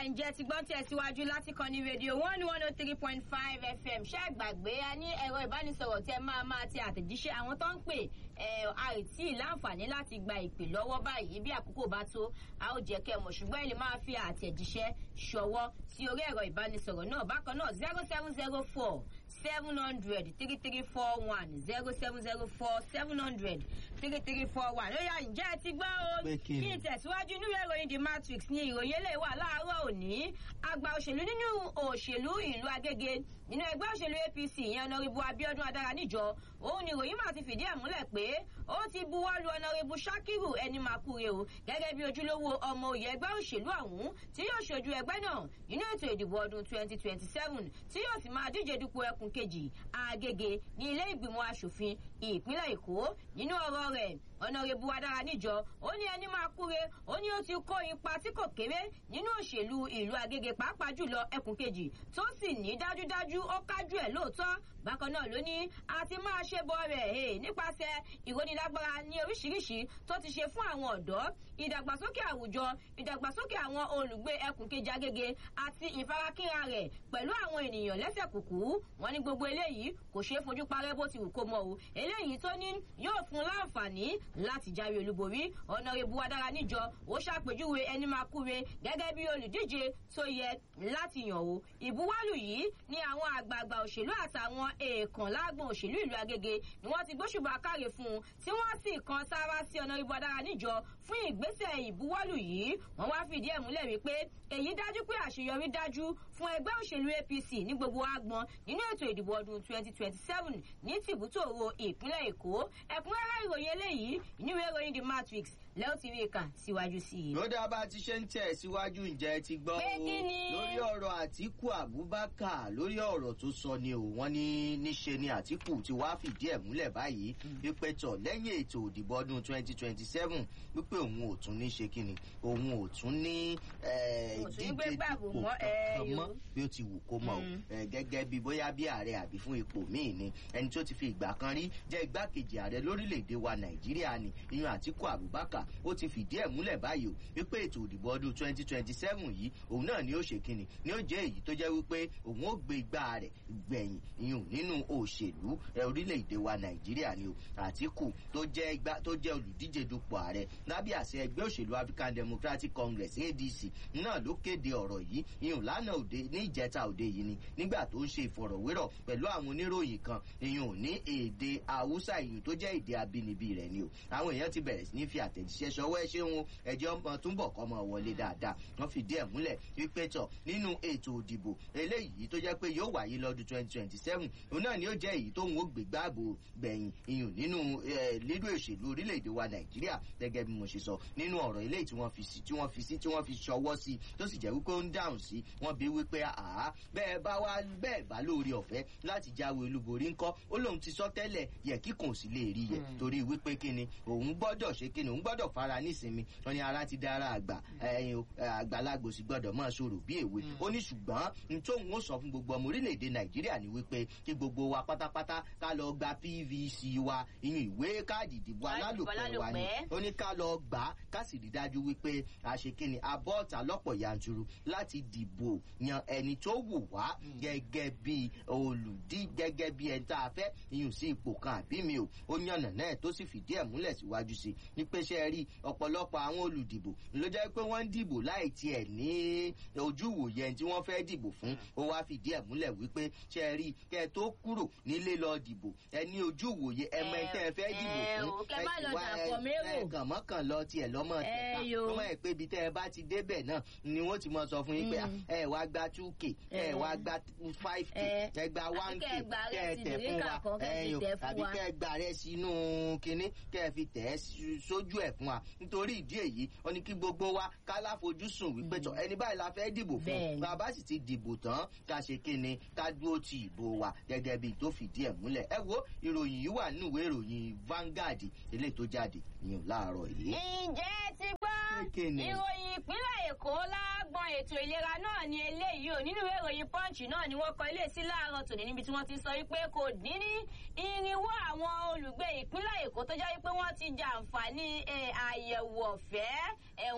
ǹjẹ́ ti gbọ́n tẹ̀síwájú láti kàn ní rédíò one one oh three point five fm ṣé gbàgbé a ní ẹ̀rọ ìbánisọ̀rọ̀ tẹ máa máa ti àtẹ̀jíṣẹ́ àwọn tó ń pè ẹ̀ àìtí láǹfààní láti gba ìpè lọ́wọ́ báyìí bí àkókò bá tó a ó jẹ́ kẹ́ mọ̀ ṣùgbọ́n ẹ lè máa fi àtẹ̀jíṣẹ́ ṣọwọ́ sí orí ẹ̀rọ ìbánisọ̀rọ̀ náà bákan náà zero seven zero four seven hundred three three four one zero seven zero four seven hundred three three four one lórí àyíjẹ́ ẹ ti gbọ́ o Pé kí ni? kí n tẹ̀síwájú nínú ìròyìn the matrix ní ìròyìn eléyìí wà láàárọ̀ òní àgbà òṣèlú nínú òṣèlú ìlú agége nínú ẹgbẹ́ òṣèlú apc ìyẹn ọ̀nàrìbù abiodun adara níjọ òun ni ìròyìn máa ti fìdí ẹ̀ múlẹ̀ pé ó ti buwọ́ lu ọ̀nàrìbù sakiru ẹni makure o gẹ́gẹ́ bí ojúlówó ọmọ òye ẹgbẹ́ òṣèlú ọ̀hún tí yóò ṣojú ẹgbẹ́ náà nínú ètò ìdìbò ọdún twenty twenty seven tí yóò sì máa díje dupò ẹkùn kejì agége ní ilé ìgbìmọ̀ asòfin ìpínlẹ̀ èkó nínú ọ̀rọ̀ rẹ̀ ọ̀nàrẹ́bù adára níjọ ó ní ẹni máa kúre ó ní ó ti kó ipa tí kò kéré nínú òṣèlú ìlú agége pàápàá jùlọ ẹkùn kejì tó sì ní dájúdájú ó kájú ẹ̀ lóòótọ́ bákan náà ló ní a ti máa ṣe bọ rẹ̀ hey, nípasẹ̀ ìrónilágbára ní oríṣiríṣi tó ti ṣe fún àwọn ọ̀dọ́ ìdàgbàsókè àwùjọ ìdàgbàsókè àwọn olùgbé ẹkùn kejì agége àti ìfarakínra rẹ̀ pẹ̀lú àwọn ènìyàn lẹ́sẹ̀ kùkú wọn ní gbogbo eléyìí kò ṣeé fojú parẹ́ bó ti wù kó mọ o eléyìí tó ní yóò fún láǹfààní láti jáwé olúborí ọ̀nàrẹ́bù adára níjọ ó ṣàpèjúwe ẹni máa kúre gẹ́gẹ́ bí olùdíje tó yẹ láti yàn o ìbuwọ́lù yìí ni àwọn àgbààgbà òṣèlú àtàwọn èèkàn lágbọn òṣèlú ìlú agége ni wọ́n ti gbóṣùbà káre fún un tí wọ́n sì kan sára sí ọ̀nàrẹ́bù adára níjọ fún ìgbésẹ̀ ìbuwọ́lù yìí wọ́n wá fìdí ẹ̀ múlẹ̀ wípé èyí dájú pé àṣeyọrí dájú fún ẹgbẹ́ òṣèlú apc ní gbogbo agbọn nínú ètò ìdìbò ọdún twenty twenty seven ní tìbútòrò ìpínlẹ̀ èkó ẹ̀kúnrẹ́rẹ́ ìròyìn eléyìí ìníwèé ìròyìn the matrix lẹ́wọ̀n ti rí i kà síwájú sí i. lódà bá ti ṣe ń tẹ̀ síwájú ǹjẹ́ ti gbọ́ Pé o kí ni? lórí ọ̀rọ̀ àtìkù abubakar lórí ọ̀rọ̀ tó sọ ni o wọ́n ní níṣe ni àtìkù ti wá fìdí ẹ̀ múlẹ̀ báyìí wípé tọ̀ lẹ́yìn ètò òdìbò ọdún twenty twenty seven wípé òun ò tún ní ṣe kíni òun ò tún ní eh, Kò tún ní gbé ìdíje gbàgbó dupò mọ́, eh, kankan yo. mọ́ bí ó ti wù kó mọ̀ o Mm. Eh, gẹ́gẹ́ bí bóyá bí ààrẹ àbí fún ipò míì ni ẹni tó ti fi ìgbà kan rí jẹ́ igbákejì ààrẹ lórílẹ̀‐èdè wa nàìjíríà ni ìyún àtìkù abubakar ó ti fìdí ẹ̀ múlẹ̀ báyìí o wípé ètò òdìbò ọdún twenty twenty seven yìí òun náà ni ó ṣe kíni ni ó jẹ́ èyí tó jẹ́ wípé òun ó gbé igbá rẹ̀ gbẹ̀yìn ìyún nínú òṣèlú ẹ, orílẹ̀‐èdè wa nàìjíríà ni o àtìkù tó jẹ́ igbá tó jẹ́ olùdíje dupò ààrẹ lábẹ́ àṣẹ ẹgbẹ́ òṣèlú african democratic congress adc náà ló kéde ọ̀rọ̀ yìí ìyún lánàá òde ní ìjẹta òde yìí ni nígbà tó ń ṣe ìfọ̀rọ̀wérọ̀ pẹ̀lú àwọn oníròyìn kan ìyún ní èdè haúsá ìyún tó jẹ́ èdè abínibí rẹ̀ ni o àwọn èèyàn ti bẹ̀rẹ̀ sí ní fi àtẹ̀jíṣẹ́ ṣọwọ́ ẹ ṣeun ẹjọ́ ọmọ túnbọ̀ kọ́ mọ wọlé dáadáa wọ́n fìdí ẹ̀ múlẹ̀ wípé tọ̀ nínú ètò òdìbò eléyìí tó jẹ́ pé yóò wáyé lọ́dún twenty twenty seven òun náà ni ó jẹ́ èyí tóun ó gbé gbáàbò gbẹ̀yìn ìyún nínú lílo òṣèlú orílẹ̀-èdè wa nàìjíríà gẹ́gẹ́ bí mo ṣe sọ nínú ọ̀rọ̀ eléyìí tí wọ́n fi sí tí wọ́n fi sí tí wọ́n fi ṣọwọ́ sí tó sì jẹ́ wípé ó ń dáhùn sí wọ́n bí wípé àá bẹ́ẹ̀ bá wá bẹ́ẹ̀ bá lóore ọ̀fẹ́ láti jáwé olúborí ńkọ́ ó lóun ti sọ tẹ́lẹ̀ yẹ kíkùn sí lè rí yẹ torí wípé kíni òun gbọ́dọ̀ ṣe kíni òun gbọ́dọ̀ fara nísinmi wọn ni ara ti dára àgbà ẹyin o, ẹ, àgbàlagbò sì gbọ́dọ̀ máa ṣòro bí èwe ó ní ṣùgbọ́n n tóun ó sọ fún gbogbo ọmọ orílẹ̀-èdè nàìjíríà ni wípé kí gbogbo wa pátápátá ká lọ gba pvc wa ìyún ìwé káàdì ìdìbò Káàdì ìdìbò alálòpẹ́ wa ni alálòpẹ́. ó ní ká lọ gbà á ká sì rí dájú wípé àṣekínni abọ́ọ̀tà lọ́pọ̀ yanturu láti dìbò yan ẹni tó wù wá gẹ́gẹ́ bí olùdí gẹ́gẹ́ bí ẹni tá a fẹ́ iyùn sí ipò kan àbí mi ò ó yànnà náà tó sì fìdí ẹ̀ múlẹ̀ síwájú sí i ní pé ṣe rí ọ̀pọ̀lọpọ̀ àwọn olùdìbò ló jẹ́ pé wọ́n ń dìbò láì tiẹ̀ ní ojú ìwòye ẹni tí wọ́n fẹ́ dìbò fún ó wá fìdí ẹ̀ múlẹ̀ wípé ṣe rí kẹ́ ẹ tó kúrò nílé lọ dìbò ẹ ní ojú ìwòye ẹ mọ ẹni tẹ́ ẹ fẹ́ dìbò ẹ fún ò, kẹ́ má lọ wá ẹ- dàpọ̀ mérò. ẹ kàn mọ́kàn lọ tiẹ̀ lọ́mọ Ẹ tẹ̀ka yo. tó mọ̀ ẹ́ pé ibi tẹ́ ẹ bá ti débẹ̀ náà ni wọ́n ti mọ sọ fún yín pé Mm. ẹ wá gba two k ẹ Ẹ. wá gba five k Ẹ. ẹ gba Àbí one k kẹ́ ẹ gba kẹ́ ẹ rẹ́sì tẹ̀ fún ìdílé wa kan, kẹ́ ẹ fi ẹ̀yin o, tẹ̀ fún àbí wa. kẹ́ ẹ gba rẹ sínú kinní kẹ́ ẹ fi tẹ̀ ẹ́ sí- sójú ẹ̀ fún wa nítorí ìdí èyí wọ́n ní kí gbogbo wa ká láfojúsùn wípé tọ̀ ẹni báyìí la fẹ́ dìbò fún Bẹ́ẹ̀ni. bàbá sì ti dìbò tán ká ṣe kíni ká dúró ti ìbò wa gẹ́gẹ́ bí tó fìdí ẹ̀ múlẹ̀ ẹ wo ìròyìn yìí wà nínú ìwé ìròyìn Vanguard eléyìí tó jáde ìyẹn láàárọ̀ yìí. ǹjẹ́ ẹ ti gbọ́ Kéèké ni. ìròyìn ìpínlẹ̀ èkó lágbọn ètò ìlera náà ni eléyìí ò nínú ìwé ìròyìn punch náà ni wọ́n kọ ilé sí láàárọ̀ tòní níbi tí wọ́n ti sọ wípé kò dín ní irinwó àwọn olùgbé ìpínlẹ̀ èkó tó jẹ́ wípé wọ́n ti jàǹfààní eh, àyẹ̀wò ọ̀fẹ́ ẹ̀hún bákan náà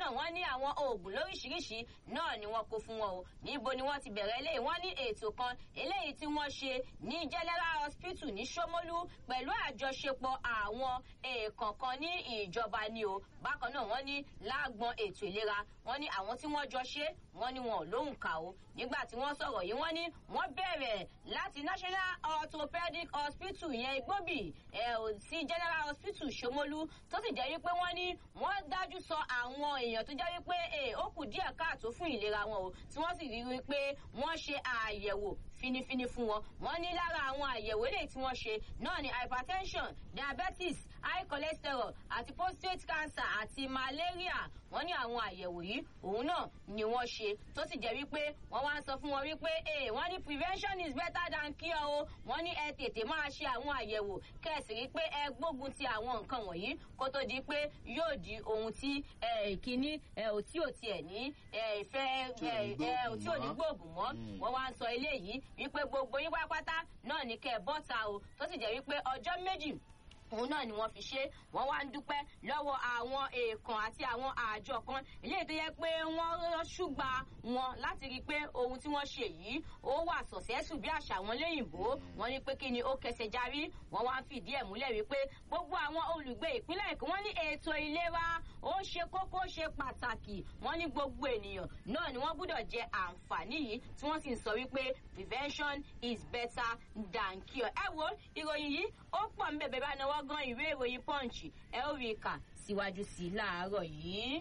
náà wọ́n ní àwọn oògùn lóríṣiríṣi náà ni wọ́n kó fún wọn o níbo ni wọ́n ti bẹ̀rẹ̀ eléyìí wọ́n ní ètò kan eléyìí tí wọ́n ṣe ní general hospital ní Ṣómólú pẹ̀lú àjọṣepọ̀ àwọn èèkàn kan ní ìjọba ni o bákan náà wọ́n ní lágbọn ètò ìlera wọ́n ní àwọn tí wọ́n jọ ṣe wọ́n ní wọn ò lóhùn kà o nígbà tí wọ́n sọ̀rọ̀ yìí wọ́n ní wọ́n bẹ̀rẹ̀ láti national orthopedic hospital yẹn igbóbì ẹ̀ ò sí general hospital Ṣómólú tó sì jẹ́ wípé wọ́n ní wọ́n dájú sọ àwọn èèyàn tó jẹ́ wípé ẹ̀ ó kù díẹ̀ káàtó fún ìlera wọn o tí wọ́n sì rí wípé wọ́n ṣe àyẹ̀wò finifini fún wọn wọ́n ní lára àwọn àyẹ̀wò eléyìí tí wọ́n ṣe náà ni hypertension diabetes high cholesterol àti prostate cancer àti malaria wọ́n ní àwọn àyẹ̀wò yìí òun náà ni wọ́n ṣe tó sì jẹ́ wípé wọ́n wá ń sọ fún wọn wípé ee wọ́n ní prevention is better than cure o wọ́n ní ẹ tètè máa ṣe àwọn àyẹ̀wò kẹ̀sì rí pé ẹ gbógun ti àwọn nǹkan wọ̀nyí kó tó di pé yóò di ohun tí ìkíní ò tí ò tiẹ̀ ní ìfẹ́ tí ò ní gbóògùn mọ́ wọ́n wá ń sọ eléyìí wípé gbogbo yín pátápátá náà ní kẹ́ ẹ bọ́ta o tó sì jẹ́ wípé ọjọ́ méjì òun náà ni wọ́n fi ṣe wọ́n wá ń dúpẹ́ lọ́wọ́ àwọn èèkàn àti àwọn àjọ kan eléyìí tó yẹ pé wọ́n ṣùgbà wọn láti rí i pé ohun tí wọ́n ṣe yìí ó wà sọ̀sẹ́sù bí àṣà wọn léyìnbó wọ́n ní pé kí ni ó kẹsẹ̀ járí wọ́n wá ń fìdí ẹ̀ múlẹ̀ wípé gbogbo àwọn olùgbé ìpínlẹ̀ Èkó wọ́n ní ètò ìlera ó ṣe kókó ṣe pàtàkì wọ́n ní gbogbo ènìyàn náà ni wọ́n gbọ́dọ̀ jẹ àǹfààní yìí tí wọ́n sì ń sọ wípé prevention is better than cure. ẹ wo ìròyìn yìí ó pọ̀ ń bẹ̀bẹ̀ bá náwó gan ìwé ìròyìn punch ẹ ó rí i kà síwájú sí i láàárọ̀ yìí.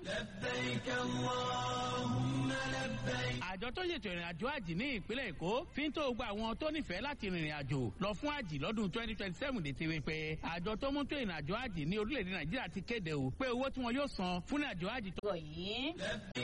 àjọ tó ṣètò ìrìn àjò àjì ní ìpínlẹ̀ èkó fi ń tó gba àwọn tó nífẹ̀ẹ́ láti rìnrìn àjò lọ fún àjì lọ́dún twenty twenty seven létí wípé àjọ tó mú tó ìrìn àjò àjì ní orílẹ̀-èdè nàìjíríà ti kéde o pé owó tí wọn yóò san fún àjò àjì tó. ọ̀rọ̀ yìí.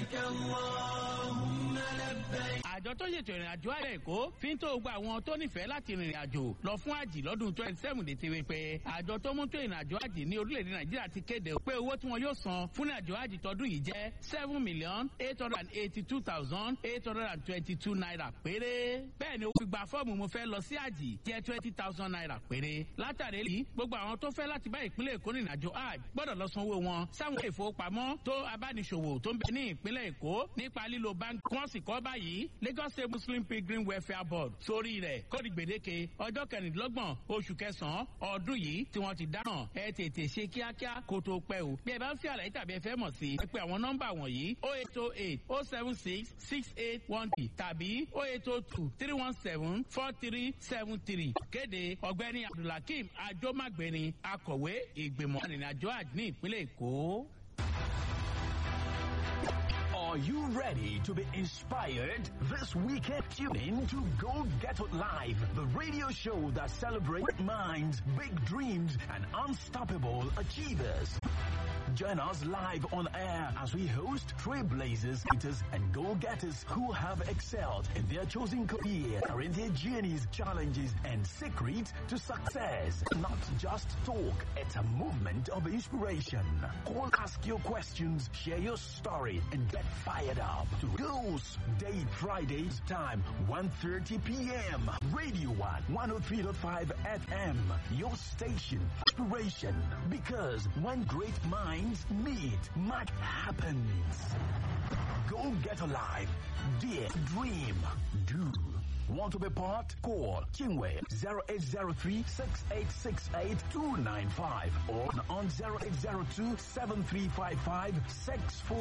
àjọ tó ṣètò ìrìn àjò àjì èkó fi ń tó gba àwọn tó nífẹ̀ẹ́ láti rìnrìn àjò lọ fún àjì lọ́dún twenty seven létí wípé àjọ tó mú tó ìrìn àjò àjì ní orílẹ̀-èdè nàìjíríà ti kéde o pé owó tí wọn yóò san fún àjò àjì tọdún yìí jẹ́ seven million eight hundred and eighty two thousand eight hundred and twenty two naira péré. bẹ́ẹ̀ ni ó fi gba fọ́ọ̀mù mo fẹ́ lọ sí àjì jẹ́ twenty thousand naira péré. látàrí èyí gbogbo àwọn tó fẹ́ láti bá ìpínlẹ̀ èkó rìnrìn àjò hajj gbọ́dọ̀ lọ sanwó wọn sáwọn ìfowópamọ́ tó abániṣòwò tó ń bẹ ní ìpínlẹ̀ èkó nípa lílo báńkì wọ́n sì kọ́ báyìí Lagos State Muslim Pilgrim Welfare Board sórí rẹ̀ kódì gbèdéke ọjọ́ kẹrìndínlọ́gbọ̀n oṣù kẹsàn-án ọdún yìí tí wọ́n ti dáná ẹ tètè ṣe kíákíá kó tó pẹ́ o bí ẹ bá ń fi àlàyé tàbí ẹ fẹ́ mọ̀ sí ẹ pé àwọn nọ́mbà wọ̀nyí o eight o eight o seven six six eight one three tàbí o eight o two three one seven four three seven three kéde ọ̀gbẹ́ni Abdulhakeem Ajomagbeni akọ̀wé ìgbìmọ̀ ìrìnàjò àjò ní ìpínlẹ̀ Èkó. Are you ready to be inspired? This weekend, tune in to Go Get It Live, the radio show that celebrates minds, big dreams, and unstoppable achievers. Join us live on air as we host trailblazers, leaders, and goal-getters who have excelled in their chosen career, are in their journeys, challenges, and secrets to success. Not just talk, it's a movement of inspiration. Call, ask your questions, share your story, and get fired up to Goals Day Fridays, time 1.30 p.m. Radio 1, 103.5 FM, your station, inspiration. Because when great minds meet, much happens. Go get alive. Dear, dream, do. Want to be part? Call Kingway 0803 6868 295 or on 0802 7355 64